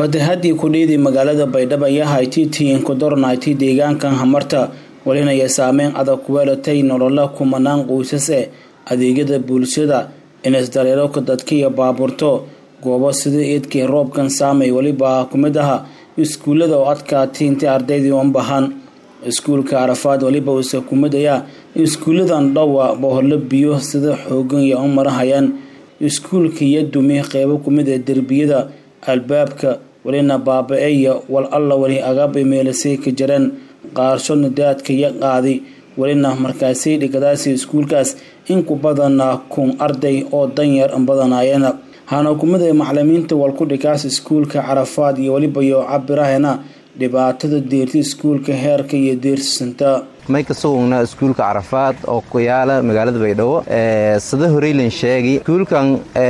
fatahaadii ku dhiiday magaalada baydhabo ayaa haytay tihiin ku dornaaytay deegaankan hamarta walinaya saameyn adag ku weelatay nolola kumanaan qoysas ee adeegyada bulshada inisdareerowka dadka iyo baabuurto goobo sida eedkii roobkan saamay weliba ku mid aha iskuullada oo adkaatay intay ardaydii un bahan iskuulka carafaad weliba uuse ku mid ayaa iskuulladan dhowa boholo biyo sida xoogan iyo u marahayaan iskuulka iyo dumi qeybo kumid ee derbiyada albaabka welina baaba-eya wal alla weli agabay meelasay ka jireen qaarshodna daadka iyo qaadi welina markaasay dhigadaasi iskuulkaas in ku badana kun arday oo danyar badanaayana hana kumid ay macalimiinta walkudhikaas iskuulka carafaad iyo weliba yo cabirahena dhibaatada deerta iskuulka heerka iyo deersisanta may ka sugugna iskuulka carafaad oo ku yaala magaalada baydhabo sida horeylan sheegi iskuulkan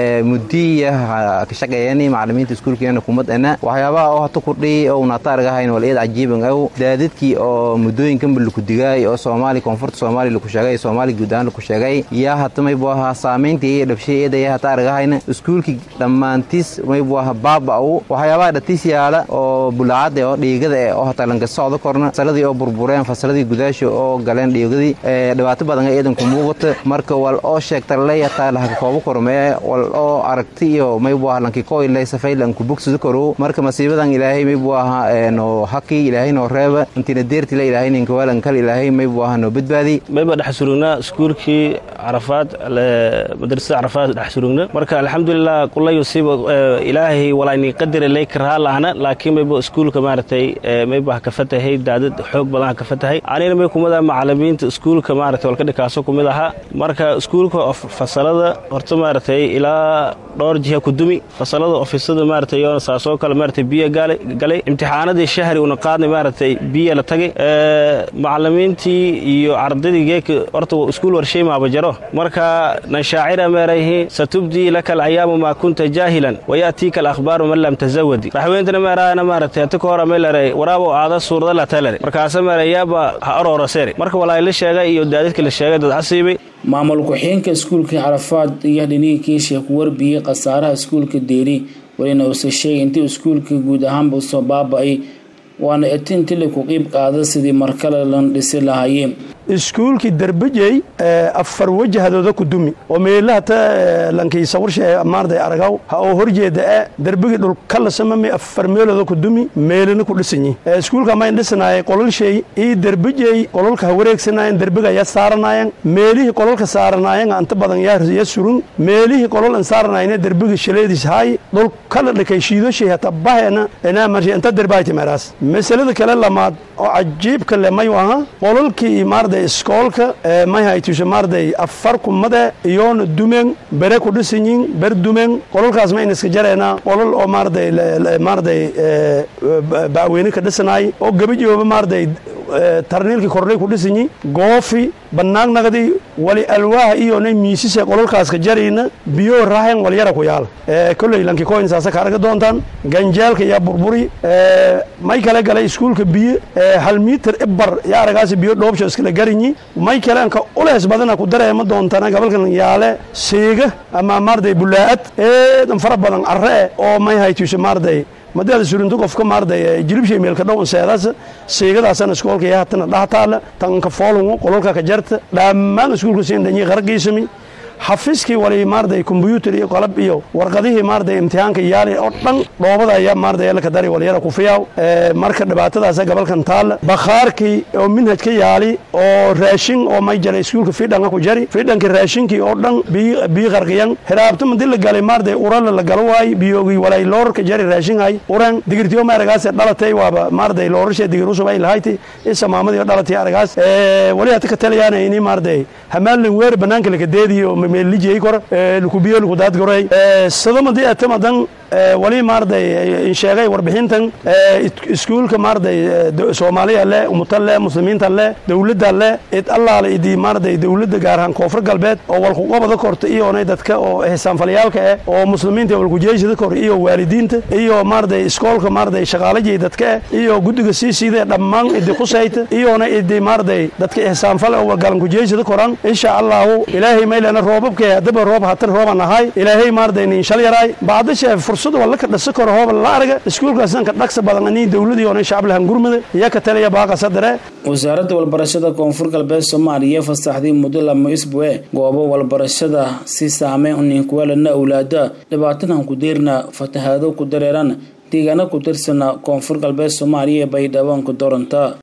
mudiya ka shaqeeyani macalimiinta iskuulkeena kumadana waxyaabaha oo hata kudhii oo unata argahayn wal iyad cajiiban ow daadadkii oo muddooyinkanba laku digaay oo soomaali koonfurta soomaaliya laku sheegay soomaaliya guud ahaan laku sheegay yaa hata maybu ahaa saamayntii iyo dhabshay eedaya hata argahayna iskuulkii dhammaantiis maybu aha baaba-u waxyaabaha dhatiis yaala oo bulacada oo dhiigada eh oo hata lanka socdo korna fasaladii oo burbureen fasaladii gudaasha oo galeen dhiigadii dhibaato badan ciidanku muuqata marka wal oo sheegta leeyataa lahaka koobo kormee wal oo aragti iyo maybu aha lankikoyle safaylanku bogsida korow marka masiibadan ilaahay maybu aha no haki ilaahay noo reeba intiina deertila ilaahay ninkawalan kal ilaahay maybu aha noo badbaadi mayba dhex surugnaa iskuulkii carafaad madrasada carafaad dhex surugna marka alxamdulilah kulayo siba ilaahay walaani qadira lay karhaa lahna laakiin mayba iskuulka maaragtay mayba ka fatahay daadad xoog badan ka fatahay anina may kumida macalimiinta iskuulka maaragtay walkadhikaaso kumid ahaa marka iskuulka fasalada horta maaragtay ilaa dhowr jiha ku dumi fasalada ofisada maaragtay yoona saasoo kale maaragtay biyo galay imtixaanadii shahri una qaadnay maaragtay biyo la tagay macalimiintii iyo ardaydii geeka horta iskuul warshay maabajaro marka nashaacira meerayhi satubdii laka alcayaamu maa kunta jaahilan wayaatiika alakhbaaru man lam tazawadi raxweyntana meeraana maaragtay hati ka hora meelare waraabo aada suurada la talare markaasa meerayaaba ha aroorasere marka walaa la sheegay iyo daadadka la sheegay dad casiibay maamul ku-xigeenka iskuulka carafaad iyo dhinihii kiisha ku warbiyey khasaaraha iskuulka deeri welina uuse sheegay intii iskuulka guud ahaanba usoo baaba-ay waana etintii ku qiib qaada sidii markale lan dhisi lahaayeen iskuulkii darbajey afar wajahadooda ku dumi oo meelaha ta lankii sawirsha maarday aragaw ha oo horjeeda e darbigii dhulkalasamami afar meelooda ku dumi meelina ku dhisanyi iskuulka mayn dhisanaayay qololshay ii darbajey qololka ha wareegsanaayeen derbiga ya saaranaayeen meelihii qololka saaranaayeen anta badan ya surun meelihii qolol an saaranayna derbiga shaleediis haay dhulkala dhikay shiidoshay hata bahena inaa inta derbaayta meeraas masalada kale lamaad oo cajiibka le mayu aha qololkii maarday iskoolka may haytusha maarday afar kumade iyoona dumen bere ku dhisanyin ber dumen qololkaas ma inaska jareenaa qolol oo maarday maarday bacweyne ka dhisanaay oo gabajooba maarday tarniilkii kordhay ku dhisanyi goofi banaagnaqdi wali alwaaha iyona miisise qololkaaska jarayna biyo raahen walyara ku yaala kolley lankikoyn saasa ka arga doontaan ganjaalka yaa burburi may kale galay iskuulka biyo hal miiter ibar yaa aragaasi biyo dhoobsho iskala garinyi may kale anka ulees badana ku dareema doontana gabalkan yaale siiga ama maarday bulaa'ad eedan fara badan arre oo may haytusha maarday madaada surinto qofka maarday jilibshay meelka dhow seedaas siigadaasana iskoolka yaa hatana dhahtaala tanka foolungo qololka ka jarta dhammaan iskuulka siin dhanyi qaraqiisami xafiiskii wali maarday kombyuutar iyo qalab iyo warqadihii maarday imtixaanka yaali oo dhan dhoobada ayaa maarday yalaka dari walyara ku fiyaaw marka dhibaatadaasa gabalkan taalla bakhaarkii oo minhaj ka yaali oo raashin oo may jara iskuulka fidhanka ku jari fidhanka raashinkii oo dhan biyi qarqiyan hiraabto madi la galay maarday urala la galo waay biyoogii walay loorarka jari raashinhay uran digirtiyo ma aragaas dhalatay waaba maarday loorashe digir usub ay lahayti isa maamadii dhalatay aragaas wali hata ka talayaana ini maarday hamaalin weer banaanka laka deediyo meelijiyey kor lukubiyo lukudaadgoray sadomadii atamadan wali maarday insheegay warbixintan iskuulka maarday soomaaliya le umuta le muslimiinta le dowladda le id allaale idii maarday dowladda gaar ahaan koonfur galbeed oo walkuqobada korta iyoonay dadka oo xisaanfalyaalka eh oo muslimiinta walkujeysada kor iyo waalidiinta iyo maarday iskoolka maarday shaqaalajii dadka eh iyo guddiga sii siidee dhammaan idi khusayta iyoona idi maarday dadka ixsaanfal oo galankujeysada koran insha allahu ilaahay maylana roobabke haddaba roob hatan rooban ahay ilaahay maarday nin shal yaraay bacdashe fursad waa laka dhasa karo hooba la arga iskuulkaasan ka dhagsa badan anii dowladii oona shacablahan gurmada iyo ka talaya baaqasa dare wasaaradda walbarashada koonfur galbeed soomaaliya fasaxday muddo lama isbue goobo walbarashada si saameyn uninkuwaalana awlaada dhibaatadan ku deerna fatahaado ku dareeran deegaano ku tirsana koonfur galbeed soomaaliya ee baydhabo ku doranta